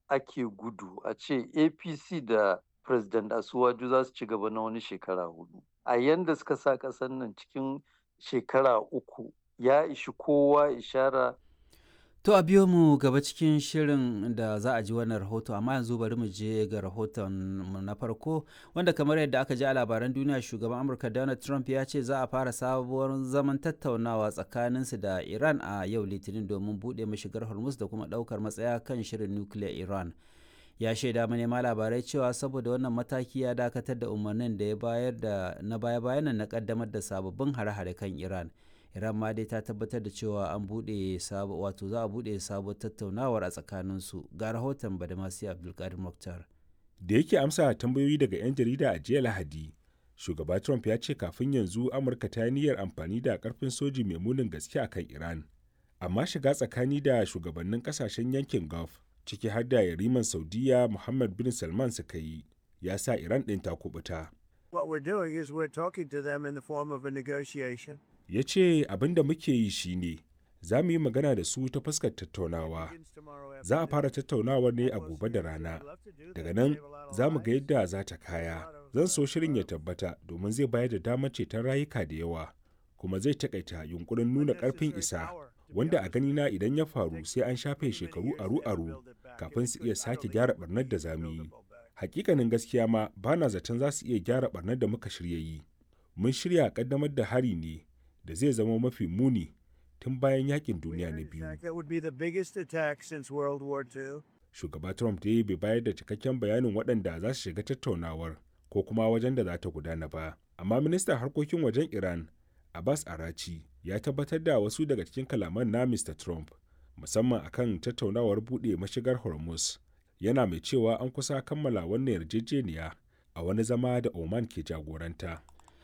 ake gudu a ce apc da president asuwaju za su ci gaba na wani shekara hudu a yanda suka sa ƙasar nan cikin shekara uku ya ishi kowa ishara To a biyo mu gaba cikin shirin da za a ji wannan rahoto amma yanzu bari mu je ga rahoton mu na farko wanda kamar yadda aka ji a labaran duniya shugaban Amurka Donald Trump ya ce za a fara sabuwar zaman tattaunawa tsakaninsu da Iran a yau Litinin domin buɗe mashigar Hormuz da kuma ɗaukar matsaya kan shirin nukiliyar Iran. Ya shaida manema labarai cewa saboda wannan mataki ya dakatar da umarnin da ya bayar da na baya-bayan na kaddamar da sababbin hare-hare kan Iran. iran ma dai ta tabbatar da cewa an buɗe wato za a buɗe sabuwar tattaunawar a tsakaninsu ga rahoton badamasi abdulkadir muktar da yake amsa tambayoyi daga 'yan jarida a jiya lahadi shugaba trump ya ce kafin yanzu amurka ta yi niyyar amfani da karfin soji mai munin gaske a kan iran amma shiga tsakani da shugabannin kasashen yankin gulf ciki har da yariman saudiya muhammad bin salman suka yi ya sa iran ɗin ta kubuta What we're doing is we're talking to them in the form of a negotiation. ya ce abin da muke yi shine za mu yi magana da su ta fuskar tattaunawa za a fara tattaunawar ne a gobe da rana daga nan za mu ga yadda za ta kaya zan so shirin ya tabbata domin zai bayar da damar ceton rayuka da yawa kuma zai takaita yunkurin nuna karfin isa wanda a ganina idan ya faru sai an shafe shekaru aru-aru kafin su iya sake gyara barnar da za mu yi hakikanin gaskiya ma ba na zaton za su iya gyara barnar da muka shirya yi mun shirya kaddamar da hari ne da zai zama mafi muni tun bayan yakin duniya na biyu. Shugaba Trump dai bai bayar da cikakken bayanin waɗanda za su shiga tattaunawar ko kuma wajen da za ta gudana ba. Amma ministan harkokin wajen Iran, Abbas Arachi, ya tabbatar da wasu daga cikin kalaman na Mr. Trump, musamman akan tattaunawar buɗe mashigar Hormuz. Yana mai cewa an kusa kammala wannan yarjejeniya a wani zama da Oman ke jagoranta.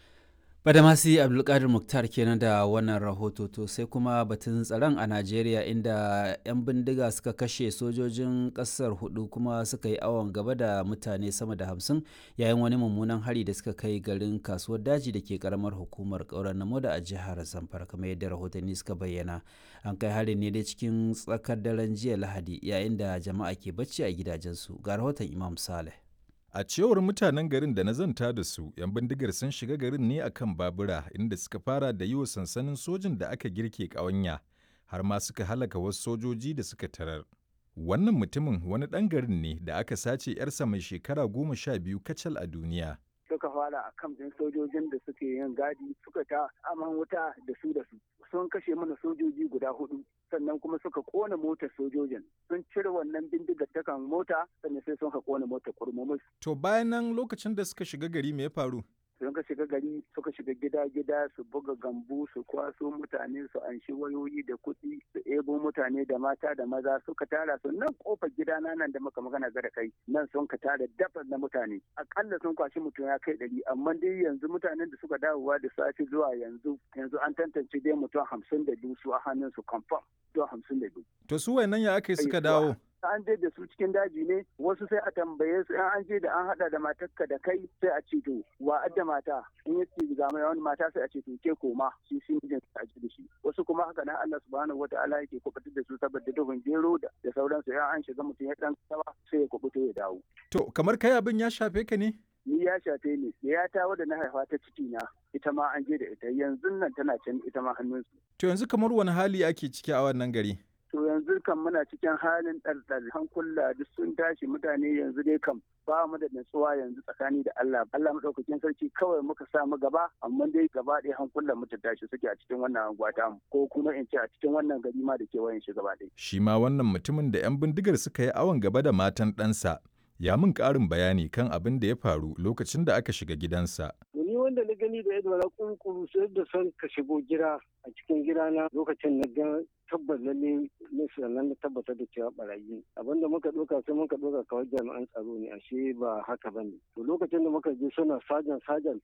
Badamasi Abdulkadir Muktar kenan da wannan rahoto to sai kuma batun tsaron a Najeriya inda 'yan bindiga suka kashe sojojin ƙasar hudu kuma suka yi awon gaba da mutane sama da hamsin yayin wani mummunan hari da suka kai garin kasuwar daji da ke karamar hukumar ƙauren namoda a jihar Zamfara kamar yadda rahotanni suka bayyana. An kai harin ne dai cikin tsakar daren jiya Lahadi yayin da jama'a ke bacci a gidajensu ga rahoton Imam Saleh. A cewar mutanen garin da na zanta da su, 'yan bindigar sun shiga garin ne a kan babura inda suka fara da yi wa sansanin sojin da aka girke ƙawanya, har ma suka halaka wasu sojoji da suka tarar. Wannan mutumin wani ɗan garin ne da aka sace 'yarsa mai shekara goma sha biyu kacal a duniya. Suka fara a kan ɗin sojojin da suke yin gadi suka ta aman wuta da su da su. Sun kashe mana sojoji guda hudu. sannan kuma suka kona motar sojojin sun cire wannan bindigar ta kan mota sannan sai sun ka kona motar kurmumus. To bayan nan lokacin da suka shiga gari me ya faru? sun ka shiga gari suka shiga gida-gida su buga gambu su kwaso mutane su anshi wayoyi da kuɗi su ebo mutane da mata da maza suka tara su nan kofar gidana nan da muka magana ga da kai nan sun ka tara dafa na mutane akalla sun kwashi mutum ya kai ɗari amma dai yanzu mutanen da suka dawowa da safe zuwa yanzu yanzu an tantance dai mutum hamsin da biyu su a hannun su confirm mutum hamsin da biyu. To su wayannan ya aka yi suka dawo? an je da su cikin daji ne wasu sai a tambaye su in an je da an hada da matarka da kai sai a ce to wa adda mata in ya ce ga mai wani mata sai a ce to ke koma shi shi mijin a ji da shi wasu kuma haka nan Allah subhanahu wataala yake kubutar da su saboda duhun gero da da sauransu in an shiga mutum ya dan sawa sai ya kubuto ya dawo To kamar kai abin ya shafe ka ne? ni ya shafe ni ya ta wadda na haifa ta ciki na ita ma an je da ita yanzu nan tana can ita ma hannunsu To yanzu kamar wani hali ake ciki a wannan gari? to yanzu kan muna cikin halin ɗarɗar hankula duk sun tashi mutane yanzu dai kam ba mu da natsuwa yanzu tsakani da Allah Allah madaukakin sarki kawai muka sa mu gaba amma dai gaba ɗaya hankulan mu ta tashi suke a cikin wannan anguwa ta mu ko kuma in ce a cikin wannan gari ma da kewayen shi gaba ɗaya Shi ma wannan mutumin da 'yan bindigar suka yi awon gaba da matan ɗansa ya min ƙarin bayani kan abin da ya faru lokacin da aka shiga gidansa. ni wanda na gani da yadda na kunkuru sai da son ka shigo gida a cikin gidana lokacin na ga tabbas lalle ne sannan na tabbatar da cewa barayi abinda muka ɗauka sai muka ɗauka kawai jami'an tsaro ne ashe ba haka ba ne to lokacin da muka je suna sajan sajan